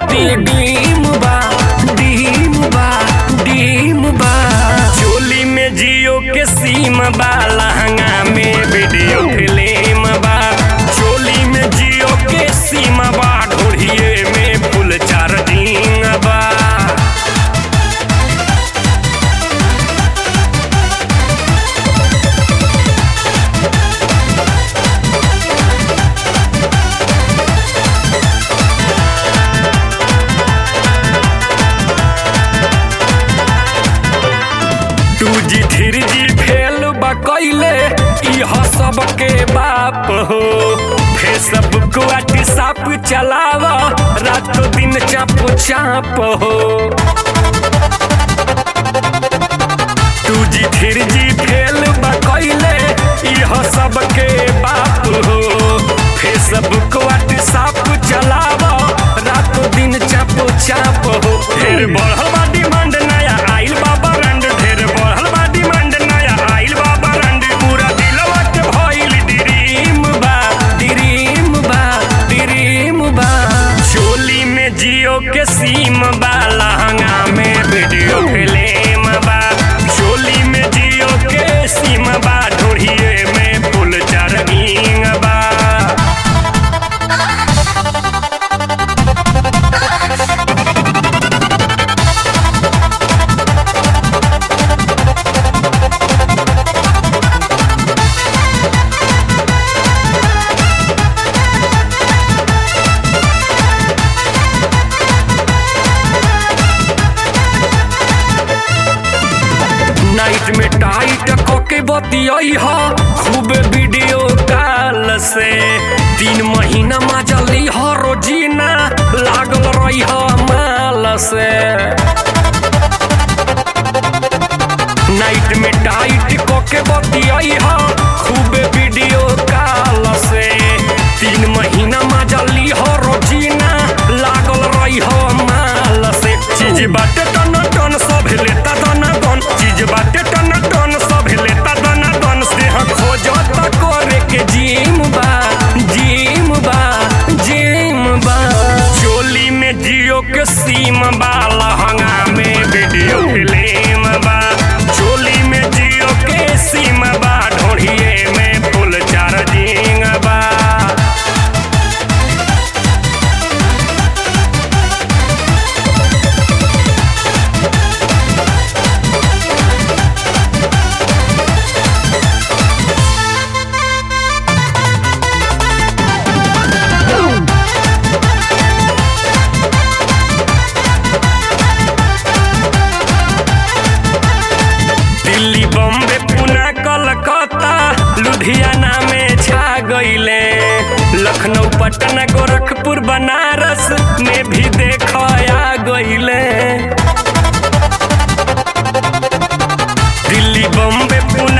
दी डीम बा डीम बा डीम बा चोली में जियो के सीम बा लहंगा में वीडियो फिल्म बा चोली में जियो के सीम बा ढोढ़िए में फुल चार्जिंग बा two G three G fail बा कैले इह सब के बाप हो फेसबुक व्हाट्सएप चलावा रातों दिन चाप चाप हो two G three G fail बा कैले इह सब के बाप हो फेसबुक व्हाट्सएप चलावा रातों दिन चाप चाप हो ढेर बढ़ल बा डिमांड नया आइल बा ब्रांड ढेर बढ़ल बा डिमांड नया आइल बा ब्रांड पूरा दिलवा के भइल ड्रीम बा ड्रीम बा ड्रीम बा चोली में जियो के सीम बा लहंगा में वीडियो फिल्म बा चोली में जियो के सीम बा ढोढ़िए में फुल चार्जिंग बा नाइट में टाइट कोके बतियाई हा खूब वीडियो कॉल से तीन महीना मजली हा रोजीना लागल रही हा माल से नाइट में टाइट कोके बतियाई हा खूब वीडियो कॉल से तीन महीना मजली हा रोजीना लागल रही हा माल से चीज बाटे टन टन सब लेता दन दन चीज बाटे टन टन सब लेता दन दन से हम खोजता करे के जिम बा जिम बा जिम बा चोली में जियो के सीम बा लहंगा में वीडियो फिल्म बा चोली में जियो के सीम बा ढोढ़िए में फुल चार्जिंग बा दिल्ली बम्बे पुणे कलकत्ता लुधियाना में छा गईले लखनऊ पटना गोरखपुर बनारस में भी देखया गईले दिल्ली बम्बे पुणे